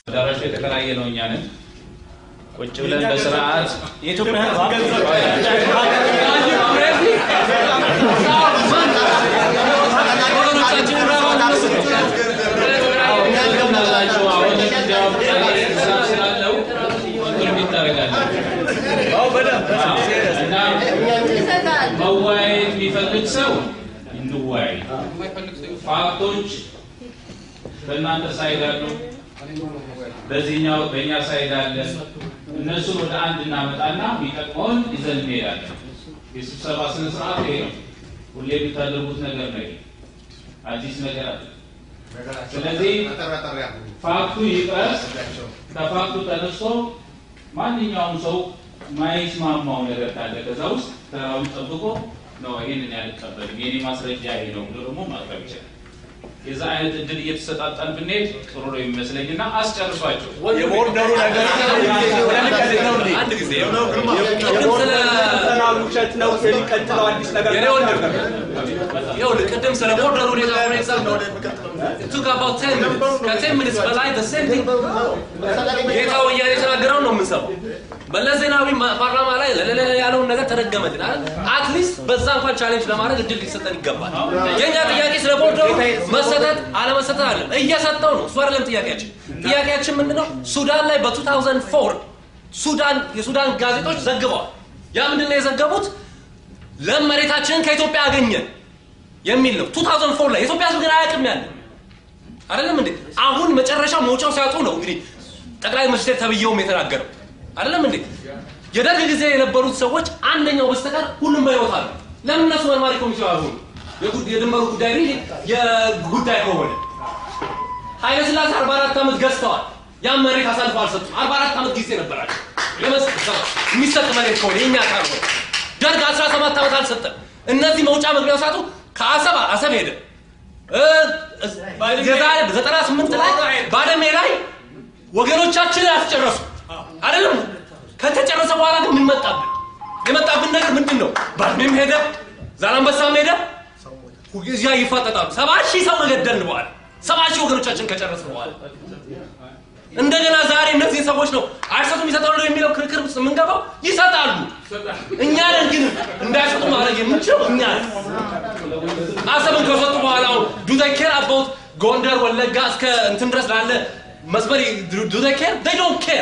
አዳራሹ የተከራየ ነው። እኛ ነን ቁጭ ብለን በስርዓት የኢትዮጵያ ሕዝብ ናቸው። አሁን እንዲያውም ሂሳብ ስላለው ኮንትሪቢዩት ታደርጋለህ እና መወያየት የሚፈልግ ሰው እንወያይ። ፋክቶች በእናንተ ሳይድ አሉ፣ በዚህኛው በእኛ ሳይድ አለ። እነሱን ወደ አንድ እናመጣና የሚጠቅመውን ይዘን እንሄዳለን። የስብሰባ ስነ ስርዓት ይሄ ነው። ሁሌ የምታደርጉት ነገር ነው። ይሄ አዲስ ነገር አለ። ስለዚህ ፋክቱ ይቅረስ። ከፋክቱ ተነስቶ ማንኛውም ሰው ማይስማማው ነገር ካለ ከዛ ውስጥ ተራውን ጠብቆ ነው ይሄንን ያልቀበልም የኔ ማስረጃ ይሄ ነው ብሎ ደግሞ ማቅረብ ይችላል። የዛ አይነት እድል እየተሰጣጣን ብንሄድ ጥሩ ነው የሚመስለኝና አስጨርሷቸው። የቦርደሩ ነገር አንድ ጊዜ ውሸት ነው የሚቀጥለው አዲስ ነገር የኔ ወንድም ይኸውልህ ቅድም ስለ ቦርደር ሁኔታ ሆነ ኤግዛምፕል ቱክ አባውት ቴን ሚኒትስ ከቴን ሚኒትስ በላይ the same thing ጌታ ወያኔ የተናገረውን ነው የምንሰማው። መለስ ዜናዊ ማ- ፓርላማ ላይ ለለለ ያለውን ነገር ተደገመልን አይደል? አትሊስት በዛ እንኳን ቻሌንጅ ለማድረግ እድል ሊሰጠን ይገባል። የእኛ ጥያቄ ስለ ቦርደሩ መሰጠት አለመሰጠት አለ እየሰጠው ነው። እሱ አይደለም ጥያቄያችን። ጥያቄያችን ምንድነው? ሱዳን ላይ በ2004 ሱዳን የሱዳን ጋዜጦች ዘግበዋል። ያ ምንድነው የዘገቡት? ለም መሬታችንን ከኢትዮጵያ አገኘን የሚል ነው። 2004 ላይ የኢትዮጵያ ሕዝብ ግን አያውቅም ያለ አይደለም እንዴ? አሁን መጨረሻው መውጫው ሲያጡ ነው እንግዲህ ጠቅላይ ሚኒስትር ተብዬውም የተናገረው አይደለም እንዴ? የደርግ ጊዜ የነበሩት ሰዎች አንደኛው በስተቀር ሁሉም በሕይወት አሉ። ለምን እነሱ መርማሪ ኮሚቴ አልሆኑ? የጉድ- የድንበሩ ጉዳይ ሪሊ የጉዳይ ከሆነ ኃይለ ሥላሴ 44 ዓመት ገዝተዋል። ያን መሬት አሳልፈው አልሰጡም። 44 ዓመት ጊዜ ነበራቸው ለመስጠት የሚሰጥ መሬት ከሆነ የኛ ካልሆነ ደርግ 17 ዓመት አልሰጠም። እነዚህ መውጫ መግቢያው ሳጡ ከአሰብ አሰብ ሄደ። እ፣ የዛሬ 98 ላይ ባድመ ላይ ወገኖቻችንን አስጨረሱ አይደለም። ከተጨረሰ በኋላ ግን ምን መጣብን? የመጣብን ነገር ምንድን ነው? ባድሜም ሄደ፣ ዛላንበሳም ሄደ። እዚያ ይፋጠጣሉ። ሰባ ሺህ ሰው መገደልን በኋላ ሰባ ሺህ ወገኖቻችን ከጨረስን በኋላ እንደገና ዛሬ እነዚህ ሰዎች ነው አይሰጡም ይሰጣሉ የሚለው ክርክር ውስጥ የምንገባው። ይሰጣሉ። እኛ ነን ግን እንዳይሰጡ ማድረግ የምንችለው እኛ ነን። አሰብን ከሰጡ በኋላ ዱ ዘይ ኬር አባውት ጎንደር፣ ወለጋ እስከ እንትን ድረስ ላለ መስመር ዱ ዘይ ኬር ዴይ ዶንት ኬር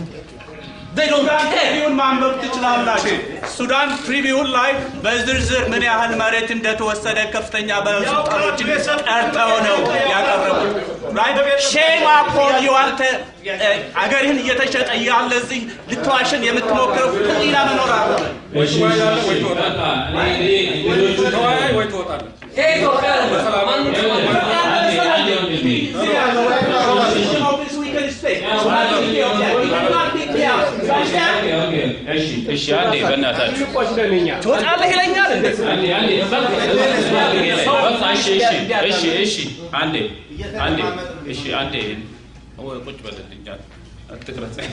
ዴይ ዶንት ኬር ትሪቢዩን ማንበብ ትችላላችሁ። ሱዳን ትሪቢዩን ላይ በዝርዝር ምን ያህል መሬት እንደተወሰደ ከፍተኛ ባለስልጣኖችን ጠርተው ነው ያቀረቡት። ሼም አፖን ዩ አንተ እ፣ አገርህን እየተሸጠ እያለ እዚህ ልትዋሽን የምትሞክረው ህሊና መኖር አለ። እሺ፣ እሺ፣ በቃ እኔ እንግዲህ ሌሎቹ ተወያይ ወይ ትወጣለህ። ይሄ ኢትዮጵያ አይደለም። ማንም አንዴ አንዴ ወንድሜ እሺ፣ እሺ፣ አንዴ በእናታችሁ ትወጣለህ ይለኛል እንዴ? አንዴ አንዴ በቃ እሺ፣ እሺ፣ እሺ፣ እሺ፣ አንዴ አንዴ እሺ፣ አንዴ ወይ ቁጭ በልልኝ አትቅረጸኝ።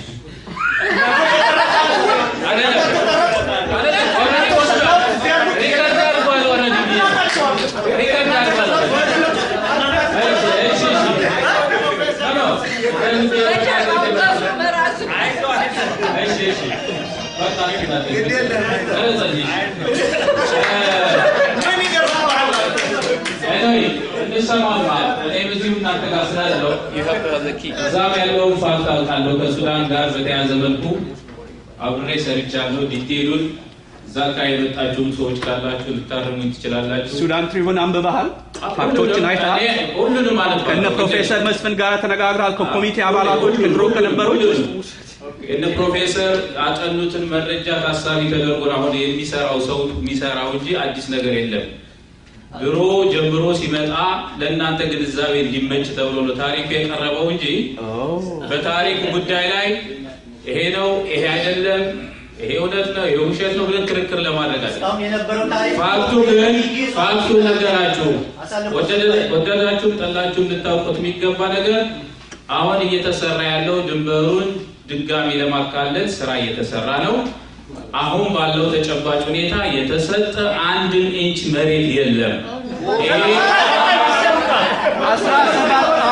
አይደለም አይደለም ኦልሬዲ ወስዷል። ሪከርድ አድርጓል ኦልሬዲ ሪከርድ አድርጓል። እሺ፣ እሺ፣ እሺ። ኖ፣ ኖ፣ እሺ፣ እሺ። በቃ ቀረጸኝ። ኤኒዌይ እንሰማማ እኔም እዚሁ እናንተ ጋር ስላለው እዛም ያለውን ፋክት አውቃለሁ። ከሱዳን ጋር በተያያዘ መልኩ አብሬ ሰርቻለሁ። ዲቴሉን እዛ ጋ የመጣችሁም ሰዎች ካላችሁ ልታርሙኝ ትችላላችሁ። ሱዳን ትሪቡን አንብበሃል? ፋክቶችን አይተሃል? እኔ ሁሉንም ማለት ከነ ፕሮፌሰር መስፍን ጋር ተነጋግረሃል? ከኮሚቴ አባላቶች ከድሮ ከነበሩት እነ ፕሮፌሰር ያጠኑትን መረጃ ታሳቢ ተደርጎ ነው አሁን የሚሰራው ሰው የሚሰራው እንጂ አዲስ ነገር የለም። ድሮ ጀምሮ ሲመጣ ለእናንተ ግንዛቤ እንዲመች ተብሎ ነው ታሪኩ የቀረበው እንጂ በታሪክ ጉዳይ ላይ ይሄ ነው ይሄ አይደለም ይሄ እውነት ነው ይሄ ውሸት ነው ብለን ክርክር ለማድረግ አለ። ፋክቱ ግን ፋክቱ ነገራችሁ ወደዳችሁም ጠላችሁም ልታውቁት የሚገባ ነገር አሁን እየተሰራ ያለው ድንበሩን ድጋሚ ለማካለል ስራ እየተሰራ ነው። አሁን ባለው ተጨባጭ ሁኔታ የተሰጠ አንድን ኢንች መሬት የለም። ይሄ አስራ ሰባት ዓመት ወይ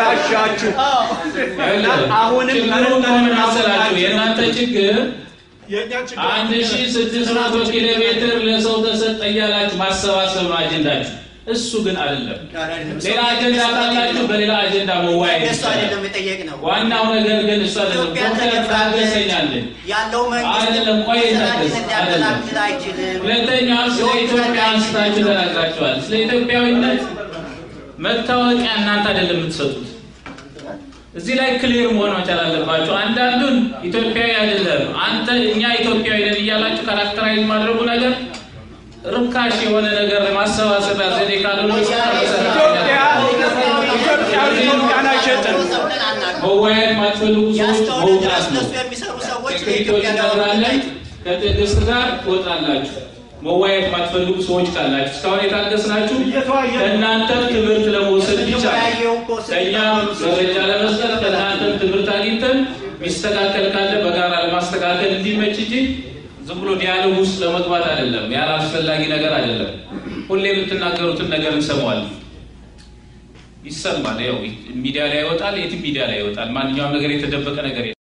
ተበላሻችሁ። አሁንም ችግሩ ምን መሰላችሁ? የእናንተ ችግር አንድ ሺ ስድስት መቶ ኪሎ ሜትር ለሰው ተሰጠ እያላችሁ ማሰባሰብ ነው አጀንዳችሁ። እሱ ግን አይደለም። ሌላ አጀንዳ ካላችሁ በሌላ አጀንዳ መወያየት እሱ ይቻላል። አይደለም የጠየቅ ነው። ዋናው ነገር ግን እሱ አይደለም። ኢትዮጵያ ዶክተር ተገፍታለች። ታገሰኛለን። ያለው መንግስት አይደለም፣ ቆይ ሰራዊት ታገስ፣ ሊያከላክል አይችልም። ሁለተኛ ስለ ኢትዮጵያ አንስታችሁ ተናግራችኋል። ስለ ኢትዮጵያዊነት መታወቂያ እናንተ አይደለም የምትሰጡት። እዚህ ላይ ክሊር መሆን መቻል አለባችሁ። አንዳንዱን ኢትዮጵያዊ አይደለም አንተ እኛ ኢትዮጵያዊ ነን እያላችሁ ካራክተራይዝ ማድረጉ ነገር ርካሽ የሆነ ነገር ለማሰባሰቢያ ዘዴ ካልሆነ ኢትዮጵያ ኢትዮጵያዊ ኢትዮጵያን አይሸጥም። ሰብለን አናውቅም። መወያየት ማትፈልጉ ሰዎች ያስተውልን መውጣት ድረስ ነው። እነሱ የሚሰሩ ሰዎች ሴክሬቶች ለኢትዮጵያ እናብራለን። ከትዕግስት ጋር ትወጣላችሁ። መወያየት ማትፈልጉ ሰዎች ካላችሁ እስካሁን የታገስናችሁ ከእናንተ ትምህርት ለመውሰድ ብቻ ነው። የተወያየው እኮ ስለ ከእኛም መረጃ ለመስጠት ከእናንተም ትምህርት አግኝተን ሚስተካከል ካለ በጋራ ለማስተካከል እንዲመች እንጂ ዝም ብሎ ዲያሎግ ውስጥ ለመግባት አይደለም። ያለ አስፈላጊ ነገር አይደለም። ሁሌ የምትናገሩትን ነገር እንሰማዋለን፣ ይሰማል። ያው ሚዲያ ላይ ይወጣል፣ የትም ሚዲያ ላይ ይወጣል። ማንኛውም ነገር የተደበቀ ነገር የለም።